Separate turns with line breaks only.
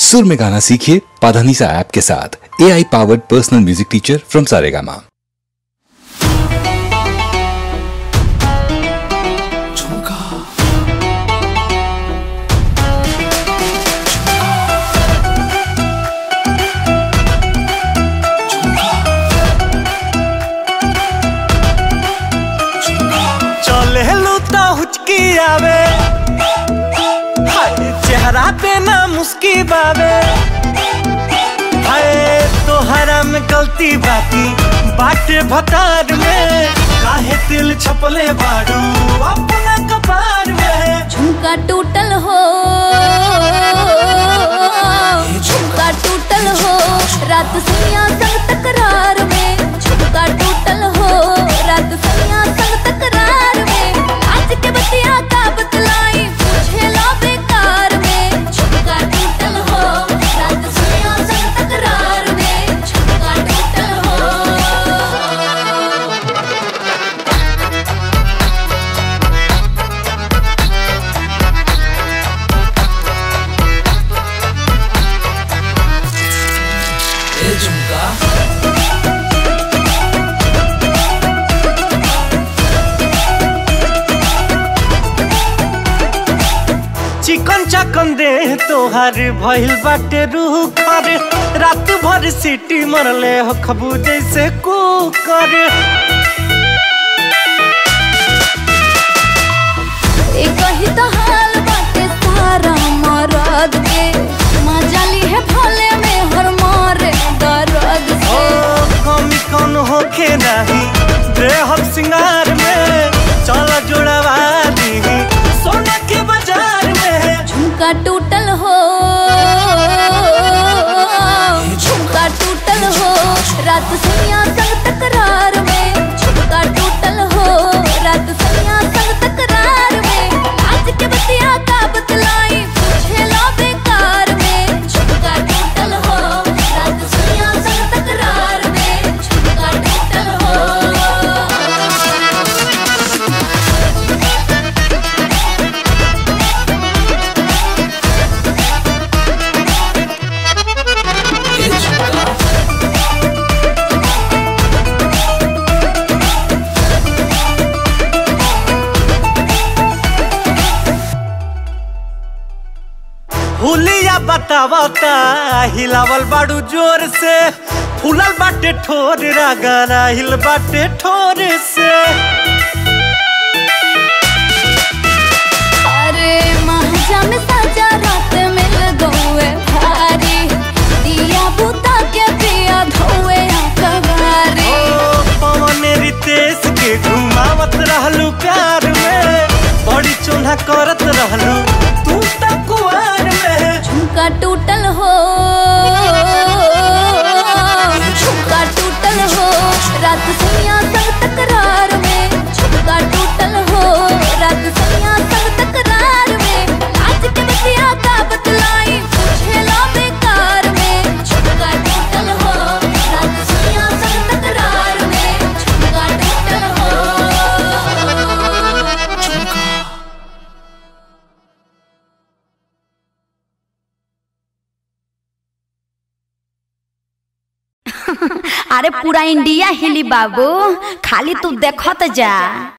सुर में गाना सीखिए पाधानीसा ऐप के साथ A I powered personal music teacher from Saregama
चले लूता हुचकी आवे हाय चेहरा पे ना मुस्की बावे हाय तोहरा में गलती बाकी बाटे भतार में काहे दिल छपले बाड़ू अपना कपार में
झुमका टूटल हो झुमका टूटल हो रात सैया संग तकरार में झुमका टूटल हो रात सैया संग तकरार में आज के बतिया का बतलाई पूछे लो बेकार में झुमका टूटल हो रात सैया संग तकरार में झुमका टूटल हो
चिकन चकन दे तोहार भइल बाटे रूह कर रात भर सीटी मरले हो खबू जैसे कुकर
एक ही तो हाल बाटे सारा मरद के मजा ली है भोले में हर मारे दर्द
ओ
से
कमी कौन होखे नाही देहब सिंगार में चल जोड़वा दी सोना के बाजार में
झुमका टूटल हो झुमका टूटल हो रात सैया संग तकरार में झुमका टूटल हो रात सैया संग तकरार में आज के बतिया का बतलाई पूछे लो बेकार में झुमका टूटल हो रात सैया संग तकरार में झुमका टूटल हो
हुलिया बतावता हिलावल बाड़ू जोर से फूलल बाटे ठोर रागाना हिल बाटे ठोर से
अरे महाजा में साजा रात मिल गए भारी दिया बुता के पिया धोए कवारी
ओ पवन रितेश के घुमावत रहलू प्यार में बड़ी चोन्हा करत रहलू तू त कुआर में
झुमका टूटल हो झुमका टूटल हो रात सैया संग तकरार में झुमका टूटल हो रात सैया संग तकरार में आज के बतिया का बतलाई पूछे लो बेकार में झुमका टूटल हो रात सैया संग तकरार में झुमका टूटल हो
अरे पूरा इंडिया हिली बाबू खाली तू देखत जा